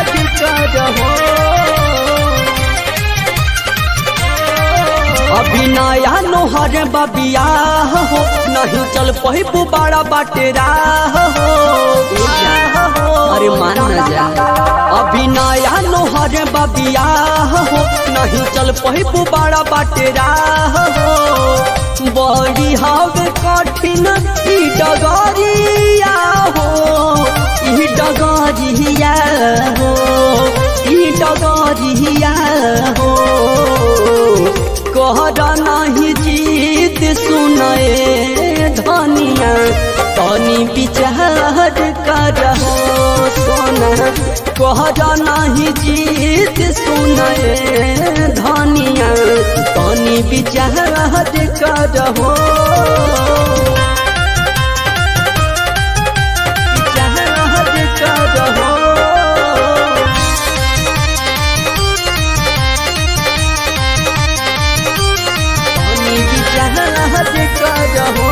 करहो अभी नया नोहर बबिया हो नहीं चल पही बड़ा बाटे राह हो अरे मान न जा अभी नया नोहर बबिया हो नहीं चल पही बड़ा बाटे राह हो बड़ी हवे कठिन ई डगरिया हो ई डगरिया हो ई डगरिया हो कहरा नहीं जीत सुनाए धनिया तनी विचार करहो सोना कहरा नहीं जीत सुनाए धनिया तनी विचार करहो विचार करहो पानी की जहाज करहो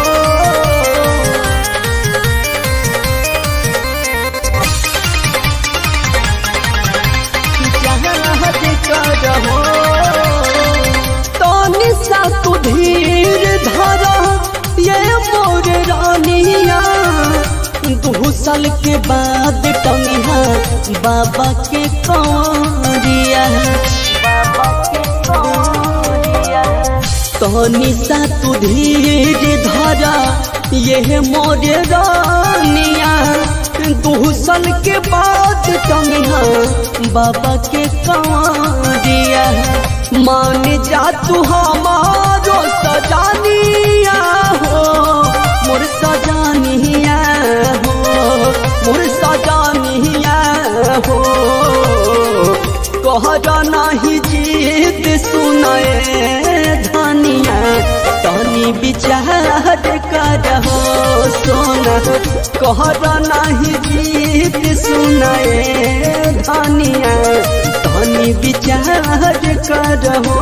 जहाज करहो तनी सा तू धीर धरा ये मोर रानिया दू साल के बाद टंगिया बाबा के कौरिया बाबा के कौरिया तनी सा तू धीर धरा ये मोरे रानिया दू साल के बाद टंगिया बाबा के कंवरिया मान जा तू हमारो सजानिया हो मोर सजानिया हो मोर सजानिया हो कहरा नहीं जीत सुनाए धनिया तनी विचार करहो सोना कहरा नहीं जीत सुनाए धनिया तनी विचार करहो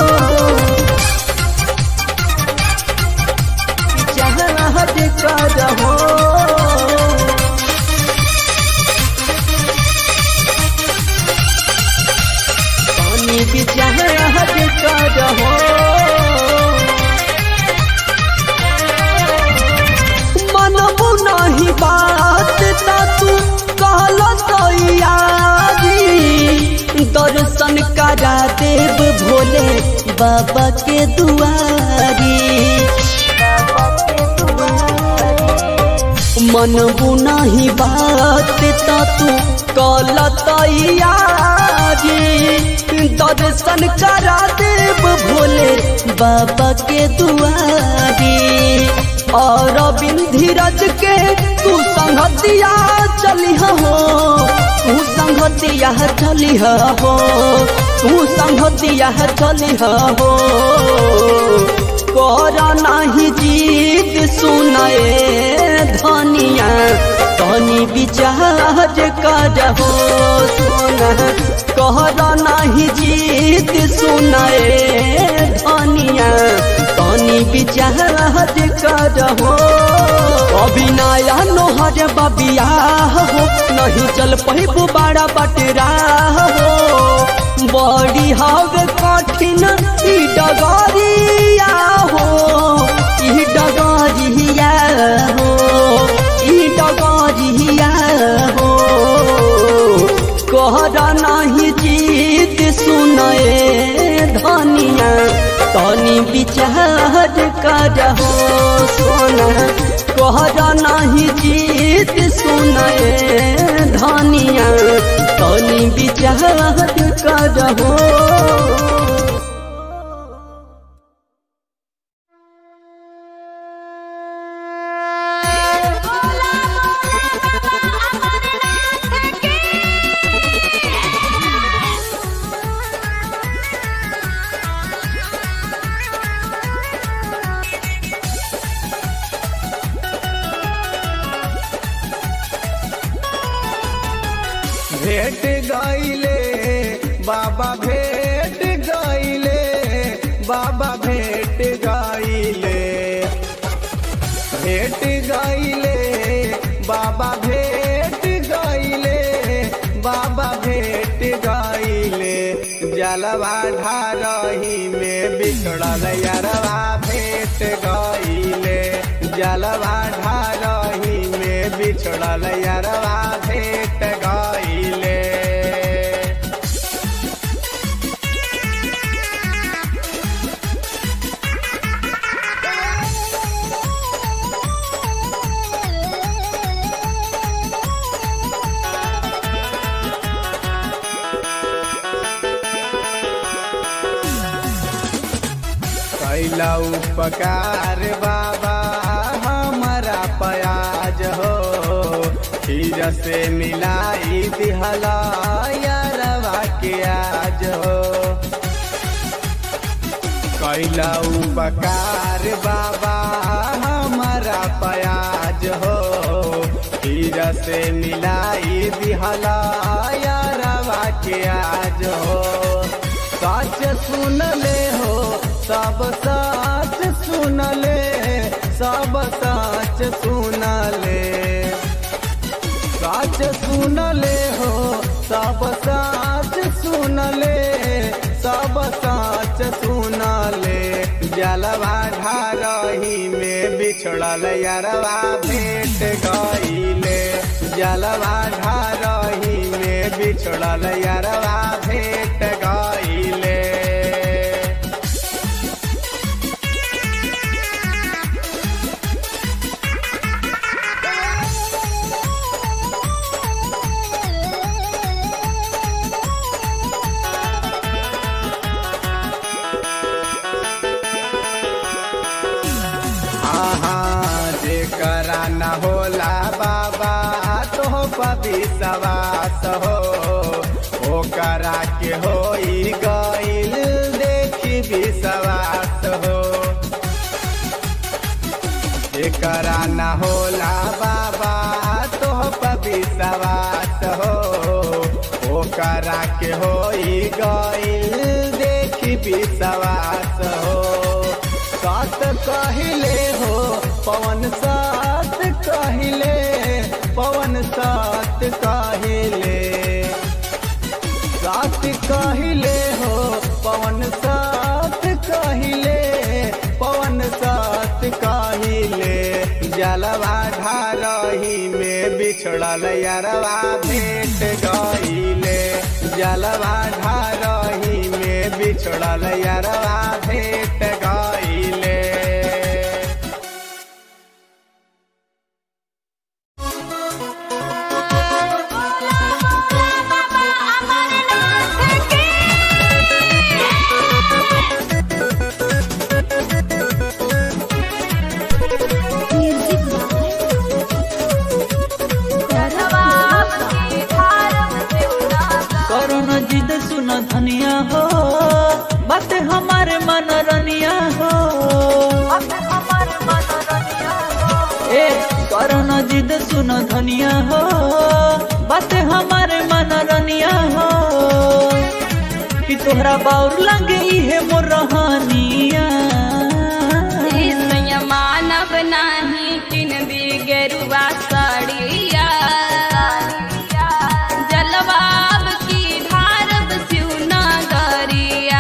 विचार करहो पानी की जहाज करहो मनबू नहीं बात ता तू कहल तैयारी दर्शन करा देव भोले बाबा के दुआरी मनबू नहीं बात ता तू कल तैयारी दर्शन करा देव भोले बाबा के दुआरी और बिंधीरज के तू संगतिया चली हो तू संगतिया चली हो तू संगतिया चली हो कर नहीं जीत सुनाए धनिया तनी विचार करहो सोना कहर नहीं जीत सुनाए धनिया तनी विचार करहो अभी नया नोहर बबिया हो नहीं चल पहिबू बड़ा बटरा हो बड़ी हवे कठिन ई डगरिया हो ई डगरिया हो ई डगरिया हो कहरा नहीं जीत सुनाए धनिया तनी विचार करहो सोना कहरा नहीं जीत सुनाए धनिया तनी विचार करहो भेट गईले बाबा भेट गईले बाबा भेट गईले भेट गईले बाबा भेट गईले बाबा भेट जलवा ढारही में बिछड़ल यारवा भेट गईले जलवा ढारही में बिछड़ल यारवा भेट गईले कैला उपकार बाबा हमारा प्याज हो खीर से मिलाई दिहला यारवा के आज हो कैला उपकार बाबा हमारा प्याज हो खीर से मिलाई दिहला यारवा के आज हो सच सुन ले हो सब सच सुन ले सब सच सुन ले सच सुन ले हो सब सच सुन ले सब सच सुन ले जलवा ढारही में बिछड़ल यारवा भेट गईले जलवा ढारही में बिछड़ल यारवा भेट गईले हाँ जेकरा न होला बाबा तो विश्वास हो ओकरा के होई गईल देखी विश्वास हो जेकरा न होला बाबा तो विश्वास हो ओकरा के होई गईल देखी विश्वास हो सात कहले हो पवन सात कहले पवन सात कहले सात कहले हो पवन सात कहले पवन सात कहले जलवा ढारही में बिछड़ल यारवा भेट गईले जलवा ढारही में बिछड़ल यारवा भेट गईले करुण जिद सुन धनिया हो बात हमारे मनरनिया हो ए करुण जिद सुन धनिया हो बात हमारे मनरनिया हो कि तोहरा बाउर लगे इहे मोर रहनिया मानव नाही किन दी गेरुआ साड़िया जलवाब की धारब सिउना गरिया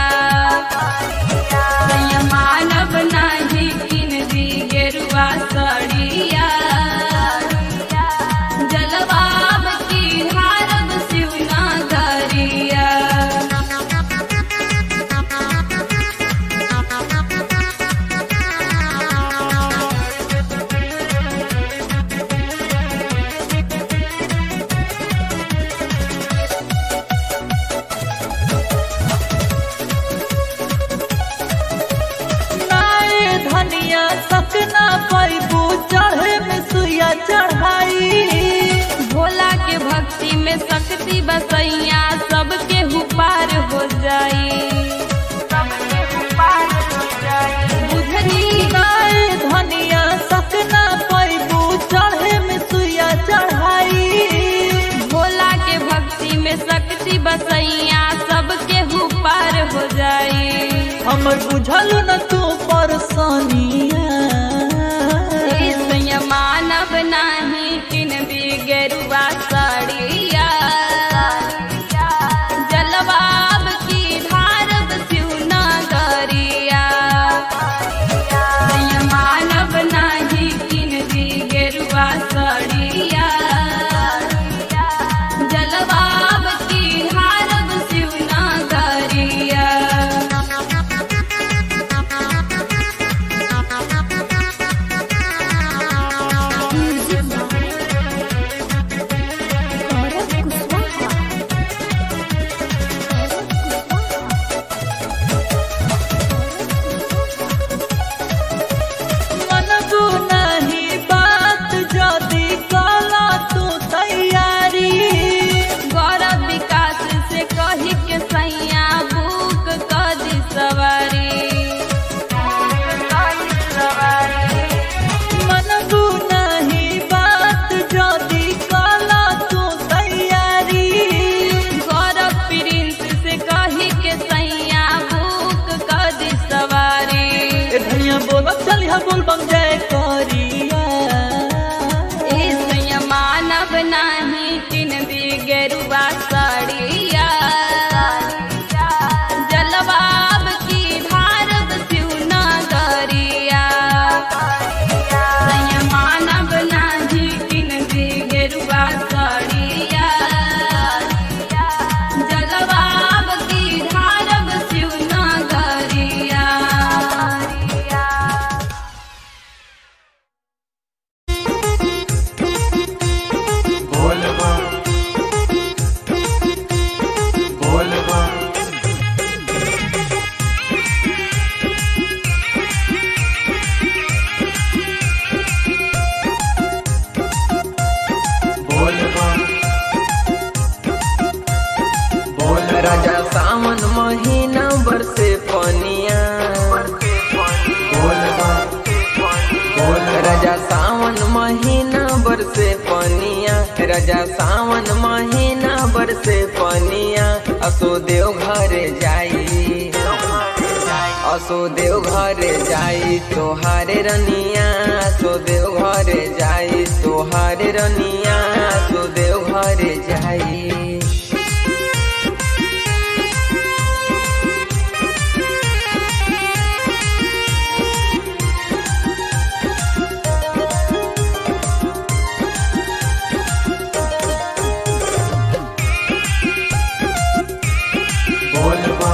मानव नाही किन दी गेरुआ साड़िया जलवाब की धारब सिउना गरिया नाए धनिया सकना पैबू चढ़े में सुइया चढ़ाई भोला के भक्ति में शक्ति बसैया सबके हुपार हो जाई सबके हुपार हो जाई बुझनी नाए धनिया सकना पैबू चढ़े में सुइया चढ़ाई भोला के भक्ति में शक्ति बसैया सबके हुपार हो जाई हमर बुझल न तू परसनिया ऐसैया मानव नाही किन दी गेरुआ साड़िया जलवाब की धार गेरुआ सड़िया जलवाब की हारब शिवनागरिया मनबू नहीं बात जदी कला तू तैयारी गौरव विकास से कही के सैया बुक कदी सवारी मनबू नहीं बात जदी कला तू तैयारी गौरव प्रिंस से कही के सैया बुक कदी सवारी ए धनिया बोल चलिया बोल बम जय करिया इस मानव नहीं किन दी गेरुआ साड़िया जलवाब की भारत शिवनागरिया मानव नहीं किन दी गेरुआ साड़िया जलवाब की भारत शिवनागरिया बोलबा बोलबा बोलबा बोल राजा सावन महीना बरसे पनिया बोलबा बोल राजा सावन महीना बरसे पनिया राजा सावन महीना बरसे पनिया असो देव घरे जाई असो देव घरे जाई तोहारे रनिया असो देव घरे जाई तोहारे रनिया असो देव घरे जाई बोलबा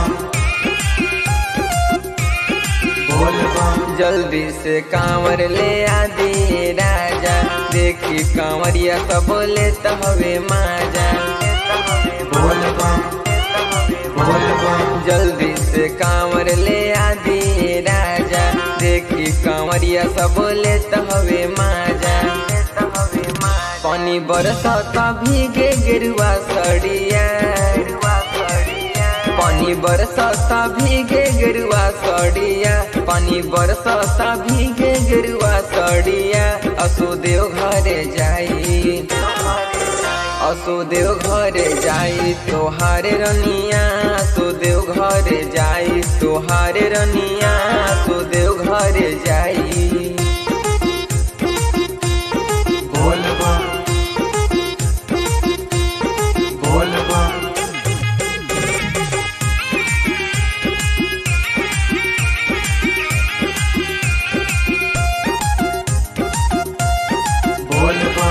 बोलबा जल्दी से कांवर ले आदि राजा देखी कांवरिया सब लेत हवे माजा बोलबा बोलबा जल्दी से कांवर ले आदि राजा देखी कांवरिया सब लेत हवे माजा पानी बरसत भीगे गिरुआ सड़िया पानी बरसता भीगे गिरुआ सड़िया पानी बरसता भीगे गिरुआ सड़िया असो देव घरे जाई असो देव घरे जाई तोहारे रनिया असो देव घरे जाई तोहारे रनिया असो देव घरे जाई बोलबा बोलबा बोलबा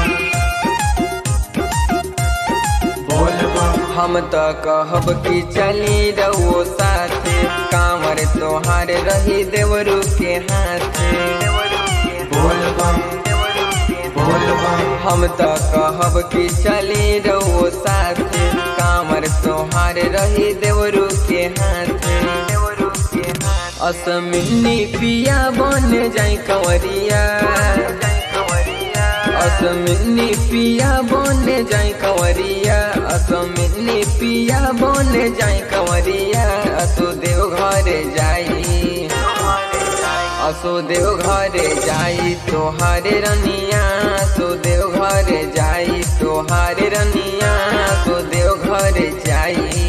बोलबा हम तो कहब कि चली रहो साथे कांवर तोहार रही देवरू के हाथे बोलबा बोलबा हम तो कहब कि चली रहो साथे कांवर तोहार रही देवरू के हाथे असमिनी पिया बन जाई कंवरिया असमिनी पिया बन जाई कंवरिया असमिनी पिया बन जाई कंवरिया असो देव घरे जाई असो देव घरे जाई तोहारे रनिया असो देव घरे जाई तोहारे रनिया असो देव घरे जाई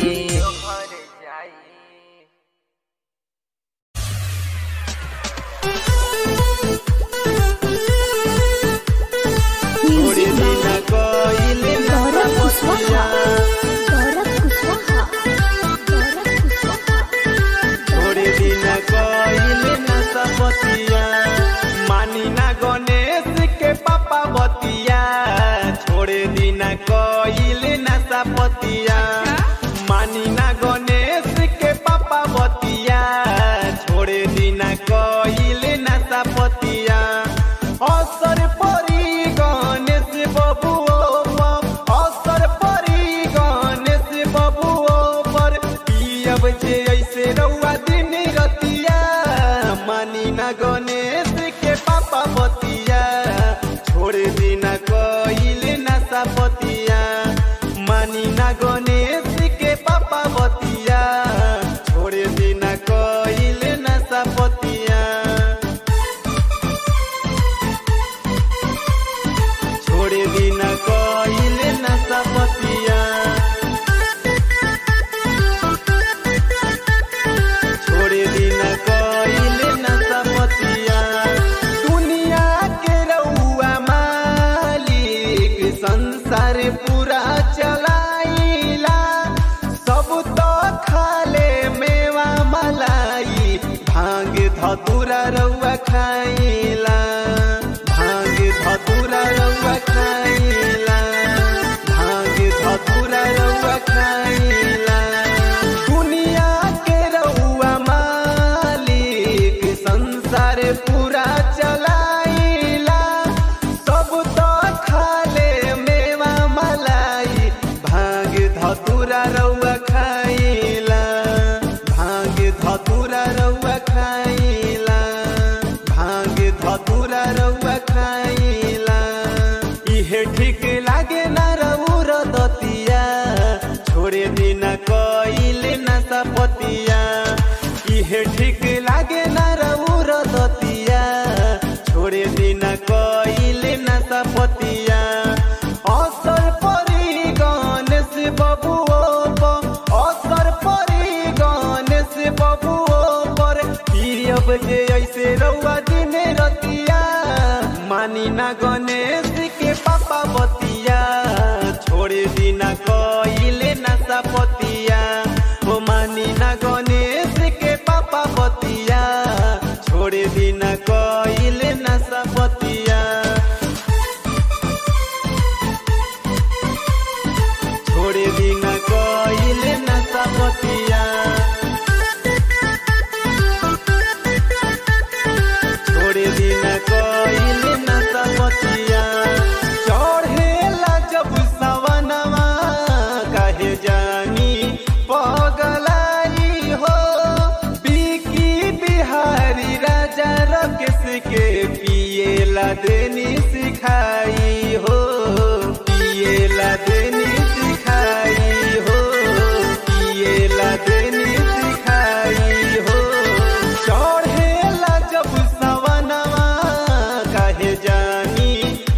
थोड़ी दिन कोइल गौरव कुशवाहा गौरव कुशवाहा गौरव कुशवाहा थोड़ी दिन कोइल न सपतिया मानी ना गणेश के पापा बतिया मानी ना गणेश के पापा बतिया छोड़े दिना कइले ना सपतिया असर परी गणेश बबुओ पर असर परी गणेश बबुओ पर पियब जे ऐसे रउआ दिन रतिया मानी ना गणेश के पापा बतिया छोड़ दिना कइले ना सपतिया मानी ना गणेश के पापा बतिया छोड़ दिना कइले ना सपतिया छोड़ दिना कइले ना सपतिया छोड़ दिना कइले ना सपतिया दुनिया के रउआ मालिक संसार पूरा चलाइला सब तो खाले मेवा मलाई भांग धतुरा रउआ खाइला भांग धतुरा रउआ खाइला भांग धतुरा रउआ खाइला दुनिया के रउआ मालिक संसार पूरा चलाइला सब तो खाले मेवा मलाई भांग धतुरा रउआ खाइला भांग धतुरा रउआ खाइला भांग धतुरा रउआ खाइला इहे ठीक लागे ना रउर दतिया छोड़े दिना कइले ना सपतिया इहे ठीक लागे ना रउर दतिया छोड़े दिना कइले ना सपतिया असर परी गणेश बबुओ पर असर परी गणेश बबुओ पर पियब जे ऐसे रउआ दिन रतिया मानी ना गणेश के पापा बतिया छोड़ दिना कइले ना सपतिया ओ मानी ना गणेश के पापा बतिया छोड़ दिना कइले ना सपतिया छोड़ दिना कइले ना सपतिया छोड़ दिना कइले ना सपतिया चढ़ेला जब सवनवा कहे जानी पगलाई हो बिकी बिहारी राजा रकेश के पिएला देनी सिखाई हो पिएला देनी सिखाई हो पिएला देनी सिखाई हो चढ़ेला जब सवनवा कहे जानी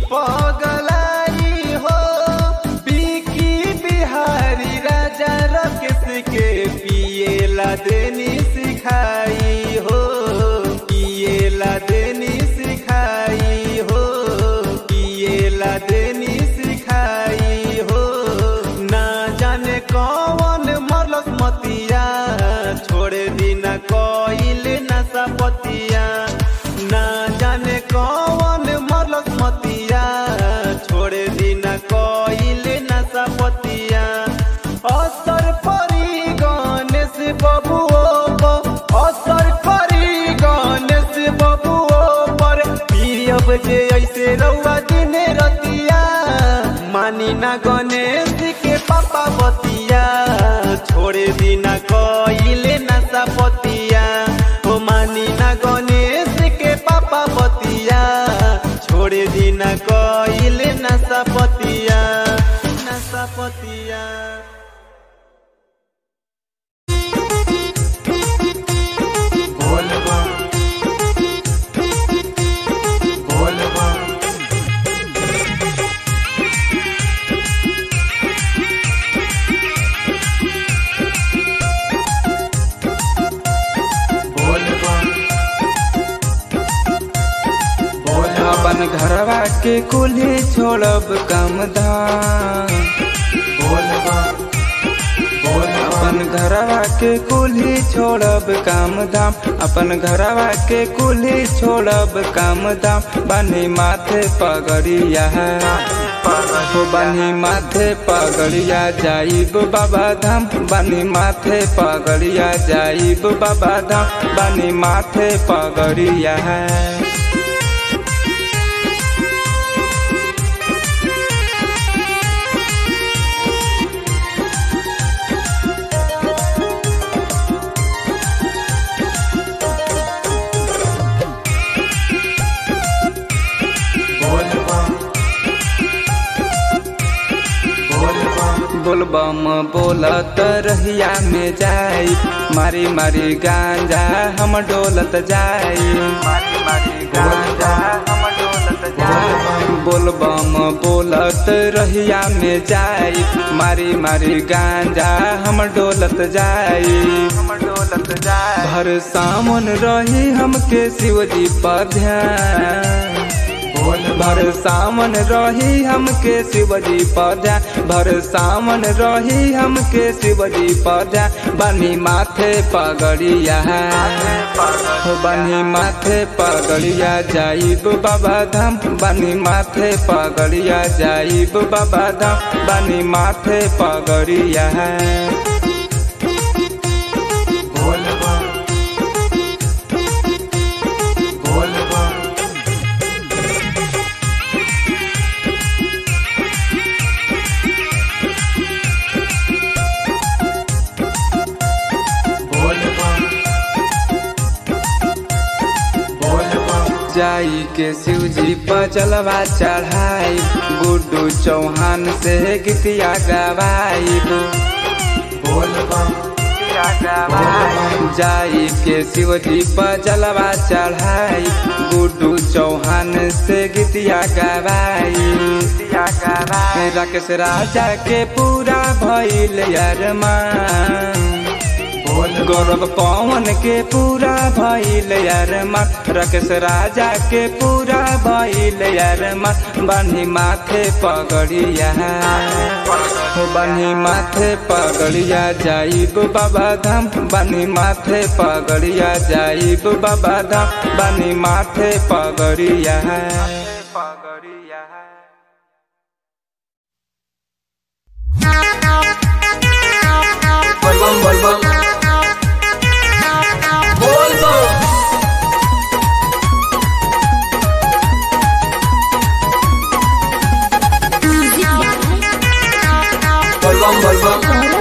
पगलाई हो बिकी बिहारी राजा रकेश के पिएला देनी सिखाई हो पिएला देनी सिखाई हो पिएला देनी सिखाई हो ना जाने कौन मरलस मतिया छोड़ दिना कइले ना सपतिया ना जाने कौन मरलस मतिया छोड़ दिना कइले ना सपतिया असर परी गणेश बबुओ पर असर परी गणेश बबुओ पर पियब जे ऐसे रउआ दिन रतिया मानी ना गणेश के पापा बतिया छोड़ दिना कइले ना सपतिया ओ मानी ना गणेश के पापा बतिया छोड़ दिना कइले ना सपतिया ना सपतिया बोल बम बोल बम बोल बम बोल बम अपन घरवा के कुल्ही छोड़ब काम धाम बोल बम बोल बम अपन घरवा के कुल्ही छोड़ब काम धाम अपन घरवा के कुल्ही छोड़ब काम धाम बनी माथे पगड़िया हो बानी माथे पगड़िया जाइब बाबा धाम बानी माथे पगड़िया जाइब बाबा धाम बानी माथे पगड़िया बोल बम बोल बम बोलबम बोलत रहिया में जाई मारी मारी गांजा हम डोलत जाई मारी मारी गांजा हम डोलत जाई बोलबम बोलत रहिया में जाई मारी मारी गांजा हम डोलत जाई हम डोलत जाई भर सामन रही हमके शिवजी पर ध्यान बोल भर सामन रही हमके शिवजी पौधा भर सामन रही हमके शिवजी पौधा बनी माथे पगड़िया हो बनी माथे पगड़िया जाइब बाबा धाम बनी माथे पगड़िया जाइब बाबा धाम बनी माथे पगड़िया बोल बम बोल बम बोल बम बोल बम जाई के शिवजी पर जलवा चढ़ाई गुड्डू चौहान से गीतिया गवाई बोल बम जाई के शिवजी पर जलवा चढ़ाई गुड्डू चौहान से गीतिया गवाई राकेश राजा के पूरा भइल अरमान बोल गौरव पवन के पूरा भइल अरमान राकेश राजा के पूरा भइल अरमान बन्ही माथे पगड़िया हो बन्ही माथे पगड़िया जाइब बाबा धाम बन्ही माथे पगड़िया जाइब बाबा धाम बन्ही माथे पगड़िया पगड़िया बलबम बलबम बोलबम बलबम बलबम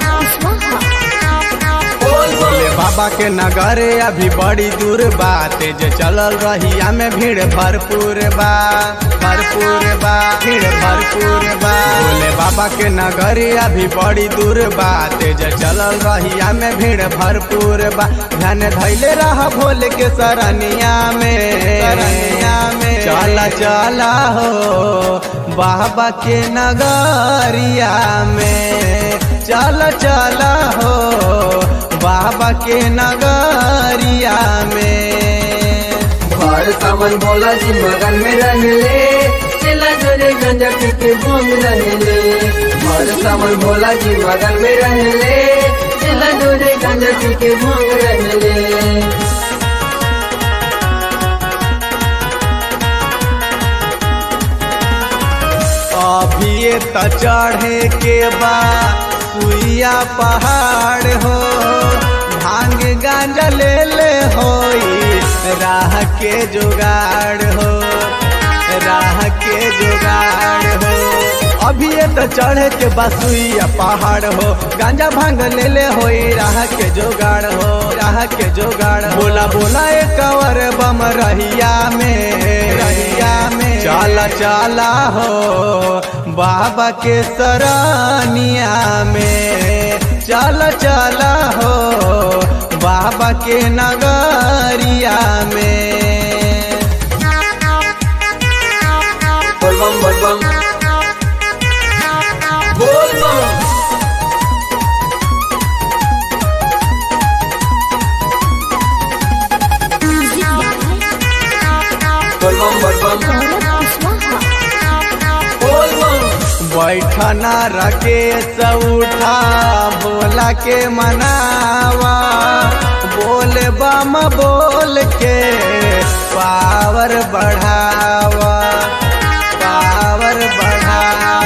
बोलबम भोले बाबा के नगरे अभी बड़ी दूर बा तेज चलल रहिया में भीड़ भरपूर बा भरपूर बा भीड़ भरपूर बा भोले बाबा के नगरे अभी बड़ी दूर बा तेज चलल रहिया में भीड़ भरपूर बा ध्यान धैले रह भोले के सरनिया में सरनिया में चला चला हो बाबा के नगरिया में चला चला हो बाबा के नगरिया में भर सावन भोला जी मगन में रहले चला जोरे गंजा पी के घूम रहले भर सावन भोला जी मगन में रहले चला जोरे गंजा पी के घूम रहले अभी त चढ़े के बा सुइया पहाड़ हो भांग गांजा ले ले होई राह के जुगाड़ हो राह के जुगाड़ हो अभी ये तो चढ़े के बसुइया पहाड़ हो गांजा भांग ले ले होई राह के जुगाड़ हो राह के जुगाड़ हो। बोला बोला एक कवर बम रहिया में रहिया में चला चला हो बाबा के सरानिया में चला चला हो बाबा के नगरिया में बलबम बलबम बोलबम बलबम बलबम बोलबम बैठना रखे उठा बोला के मनावा बोल बम बोल के पावर बढ़ावा पावर बढ़ावा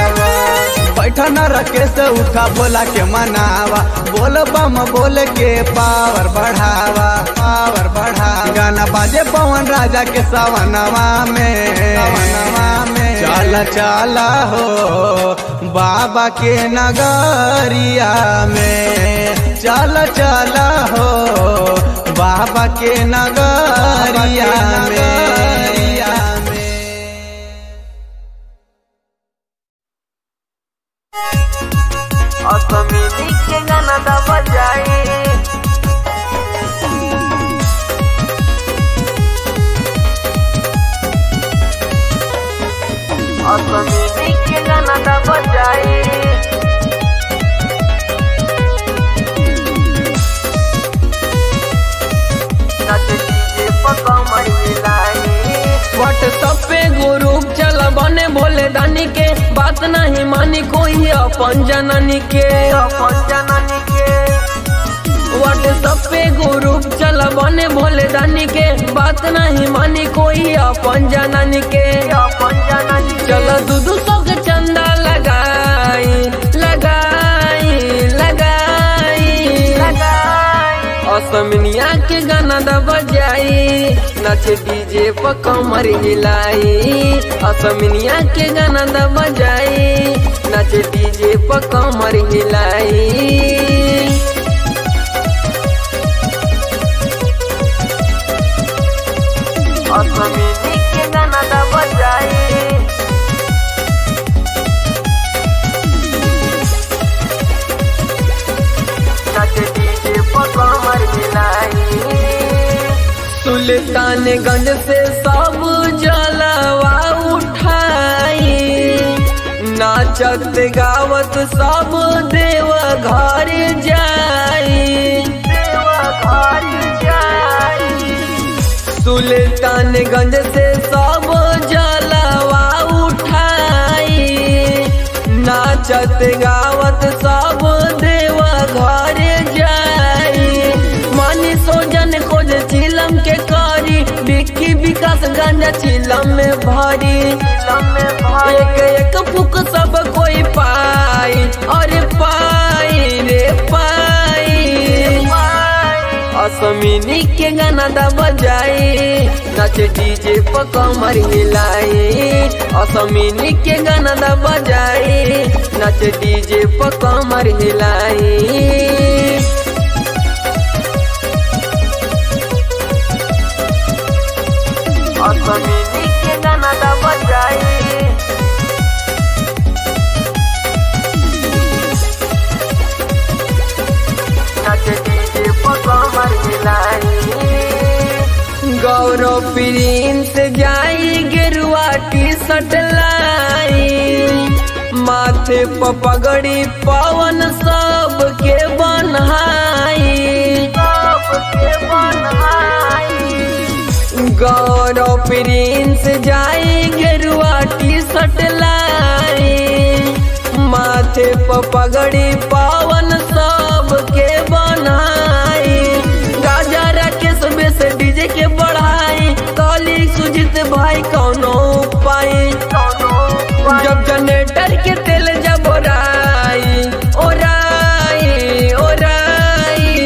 दीवाना रखे से उठा बोला के मनावा बोल बम बोल के पावर बढ़ावा पावर बढ़ा गाना बाजे पवन राजा के सवनवा में सवनवा में चला चला हो बाबा के नगरिया में चला चला हो बाबा के नगरिया में व्हाट्सएप पे ग्रुप चला बने भोले दानी के बात नहीं मानी कोई अपन जननी के अपन जननी के व्हाट्सएप पे ग्रुप चला बने भोले दानी के बात नहीं मानी कोई अपन जननी के अपन जननी चलो दू दू सौ के चंदा लगाई लगाई लगाई लगाई असमिनिया के गाना दा बजाई नाचे डीजे पर कमर हिलाई असमिनिया के गाना दा बजाई नाचे डीजे पर कमर हिलाई असमिनी के गाना दा बजाई सुल्तानगंज से सब जलवा उठाई नाचत गावत सब देव घर जाई देव घर जाई सुल्तानगंज से सब जलवा उठाई नाचत गावत सब देव घर जाई मानी सोजन खोज चिलम के करी बिक्की विकास गंजा चिलम में भरी एक एक फुक सब कोई पाई और पाई रे पाई असमिनी के गाना दा बजाई नाचे डीजे पर कमर हिलाई असमिनी के गाना दा बजाई नाचे डीजे पर कमर हिलाई असमिनी के गाना दा बजाई गौरव प्रिंस जाई गेरुआ टी शर्ट लाई माथे पर पगड़ी पवन सब के बनहाई सबके बनहाई गौरव प्रिंस जाई गेरुआ टी शर्ट लाई माथे पर पगड़ी पावन सब के बनाई गाजा राकेश बेस डीजे के बढ़ाई काली सुजित भाई कौनो उपाय जब जनरेटर के तेल जब ओराई ओराई ओराई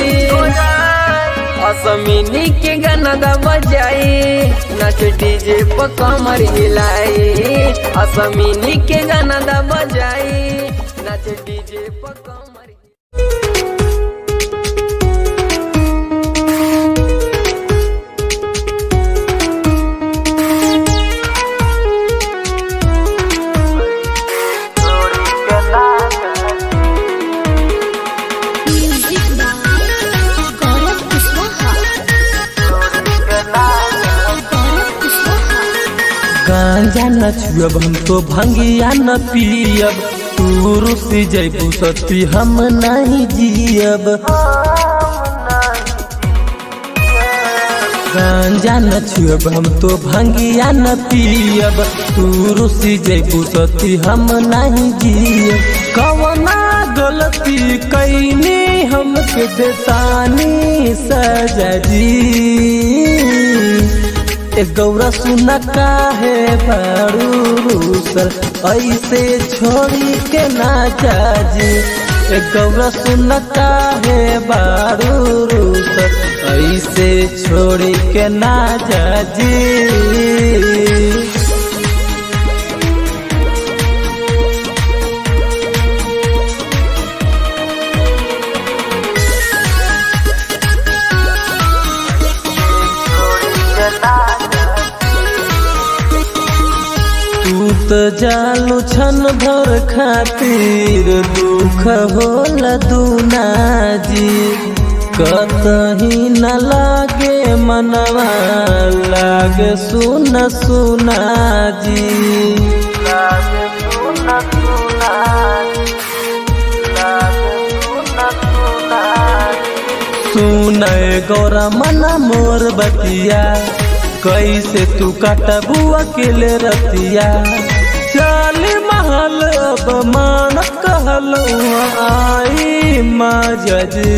असमिनी के गाना दा बजाई नाच डीजे पर कमर हिलाई असमिनी के गाना दा बजाई नाच डीजे पर कमर म्यूजिक बाय गौरव कुशवाहा गौरव कुशवाहा गांजा न छुअब हम तो भंगिया न पियब तू रुस जैबू सती हम नहीं जियब गांजा न छुअब हम तो भंगिया न पियब तू रुस जैबू सती हम नहीं जियब कवना गलती कैनी हमके देतानी सजा जी ए गौरा सुना काहे बारू रूसल ऐसे छोड़ी के ना जाजी ए गौरा सुना काहे बारू रूसल ऐसे छोड़ी के ना जाजी तू तो जालू छन भर खातिर दुख होला दूना जी कतही न लागे मनवा लागे सुन सुना जी लागे सुन सुना सुनय गौरा मना मोर बतिया कैसे तू कटबू अकेले रतिया चाल महल अब मान कहल आई माजी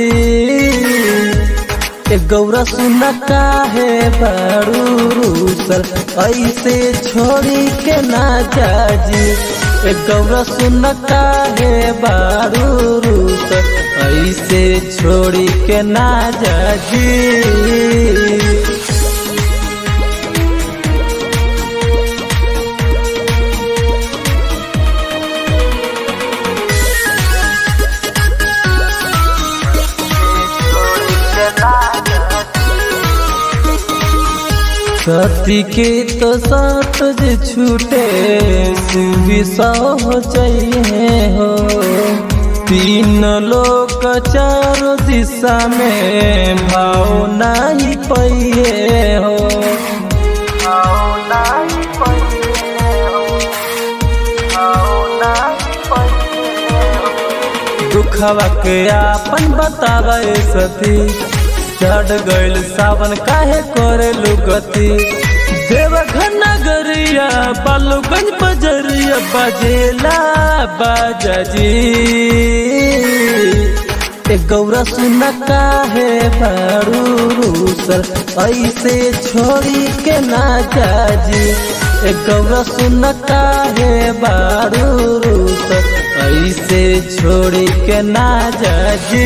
ए गौरा सुन काहे बारू रूसल ऐसे छोड़ी के ना जाजी ए गौरा सुन काहे बारू रूसल ऐसे छोड़ी के ना जाजी सती के तो साथ जे छूटे शिवी सौ चाहिए हो तीन लोग चारों दिशा में भाव नहीं पहिए हो दुखवा के आपन बतावे सती चढ़ गइल सावन काहे करे लुगती देवघर नगरिया बालूगंज बजरिया बजेला बाजाजी ए गौरा सुन काहे बारू रूसल ऐसे छोड़ी के ना जाजी ए गौरा सुन काहे बारू रूसल ऐसे छोड़ी के ना जाजी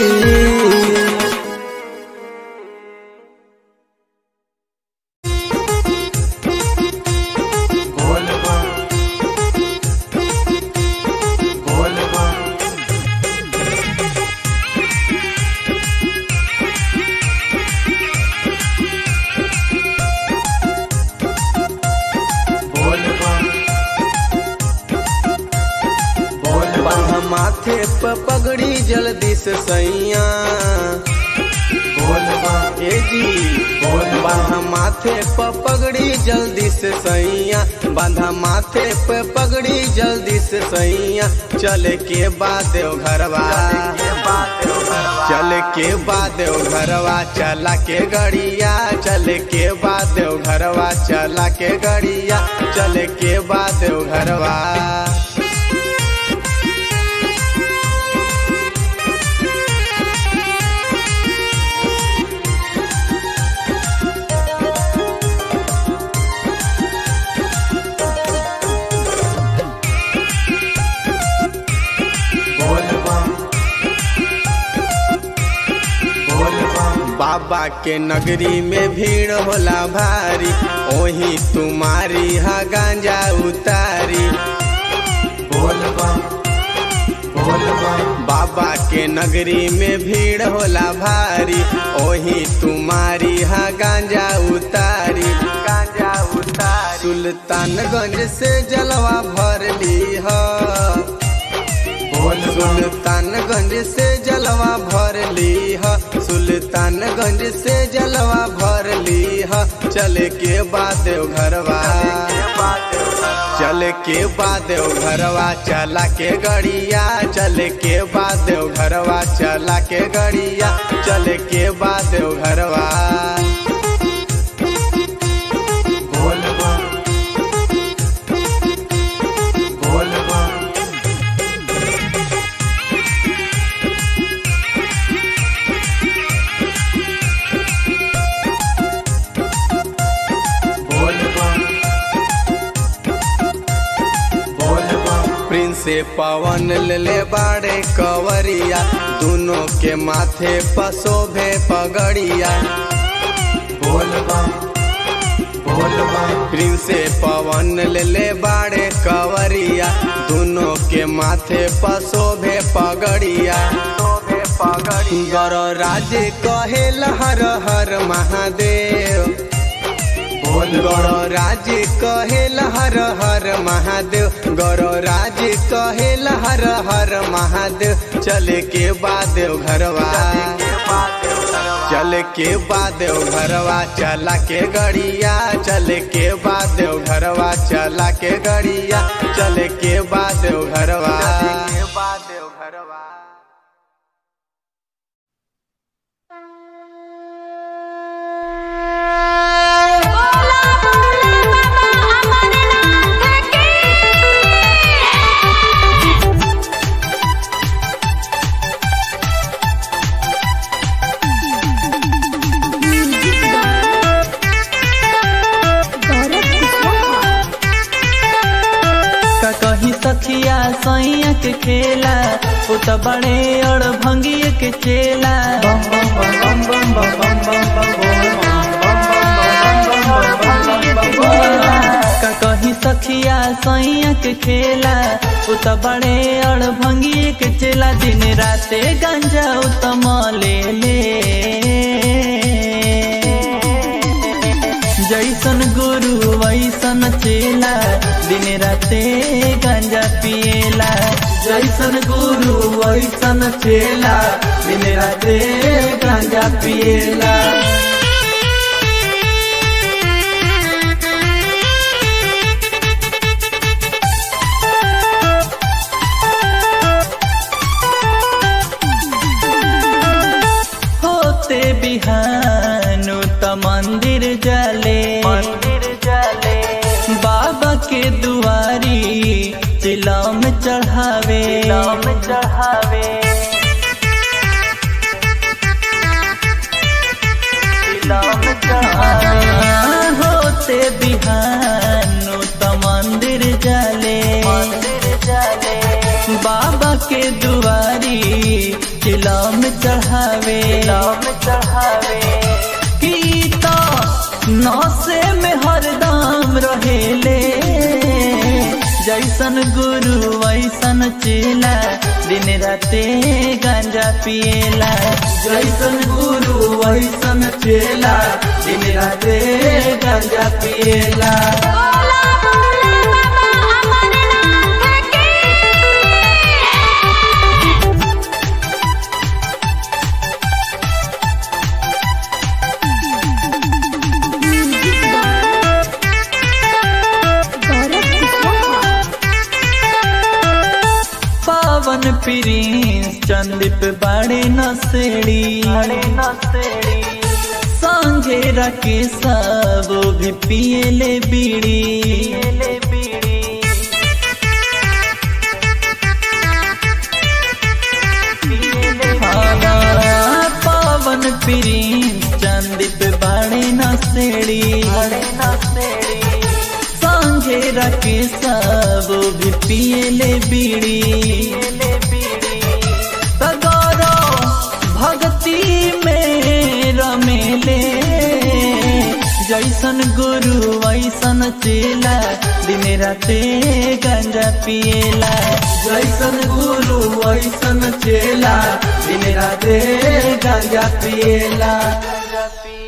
बोल बम बोल बम बोल बम बोल बम बांधा माथे प पगड़ी जल्दी से सैया बोल बम ए जी बोल बांधा माथे प पगड़ी जल्दी से सैया बांधा माथे पे पगड़ी जल्दी से सैया चले के बाद देव घरवा चले के बाद देव घरवा चला के गड़िया चले के बाद देव घरवा चला के गड़िया चले के बाद देव घरवा बोल बम बोल बम बाबा के नगरी में भीड़ होला भारी ओही तुम्हारी हा गांजा उतारी बोल बम बोल बम बाबा के नगरी में भीड़ होला भारी ओही तुम्हारी हा गांजा उतारी गांजा उतारी सुल्तानगंज से जलवा भर ली हा बोल बम सुल्तानगंज से जलवा भर ली ह सुल्तानगंज से जलवा भर ली ह चले के बाद देव घरवा चले के बाद देव घरवा चला के गड़िया चले के बाद देव घरवा चला के गड़िया चले के बाद देव घरवा बोल बम बोल बम प्रिंसे पवन ले बाड़े कवरिया दोनों के माथे पसोभे पगड़िया बोल बम बोल बम प्रिंसे पवन ले बाड़े कवरिया दोनों के माथे पसोभे पगड़िया गौर राज कहे हर हर महादेव बोल गौर राज कहे हर हर महादेव गौर राज कहे हर हर महादेव चले के बाद घरवा चल के बाद घरवा चला के गड़िया चल के बाद घरवा चला के गड़िया चल के बाद घरवा गौरव कुशवाहा का कही सखिया सैया के खेला उ त बड़े और भंगिए के चेला का कही सखिया सैया के खेला उ त बड़े और भंगिए के चेला दिन राते गंजा उ त मले ले जैसन गुरु वैसन चेला दिन राते गांजा पिएला जैसन गुरु वैसन चेला दिन राते गांजा पिएला होते बिहानु त मंदिर जाले मंदिर जाले बाबा के दुआरी चिलम चढ़ावे चिलम चढ़ावे चिलम चढ़ावे होते बिहानु त मंदिर जाले मंदिर जाले बाबा के दुआरी चिलम चढ़ावे चिलम चढ़ावे की तो नौसे में हरदम रहेले जैसन गुरु वैसन चेला दिन राते गांजा पिएला जैसन गुरु वैसन चेला दिन राते गांजा पिएला गौरव कुशवाहा पावन प्रिंस चंदीप बड़े नसेड़ी बड़े नसेड़ी संगे रखे सब भी पिएले बीड़ी पिएले बीड़ी हाँ, पावन प्रिंस चंदीप बड़े नसेड़ी बड़े नसेड़ी संगे रखे सब भी पिएले बीड़ी तगरो भक्ति में रमेले जैसन गुरु वैसन चेला दिन राते गांजा पिएला जैसन गुरु वैसन चेला दिन राते गांजा पिएला गांजा पिएला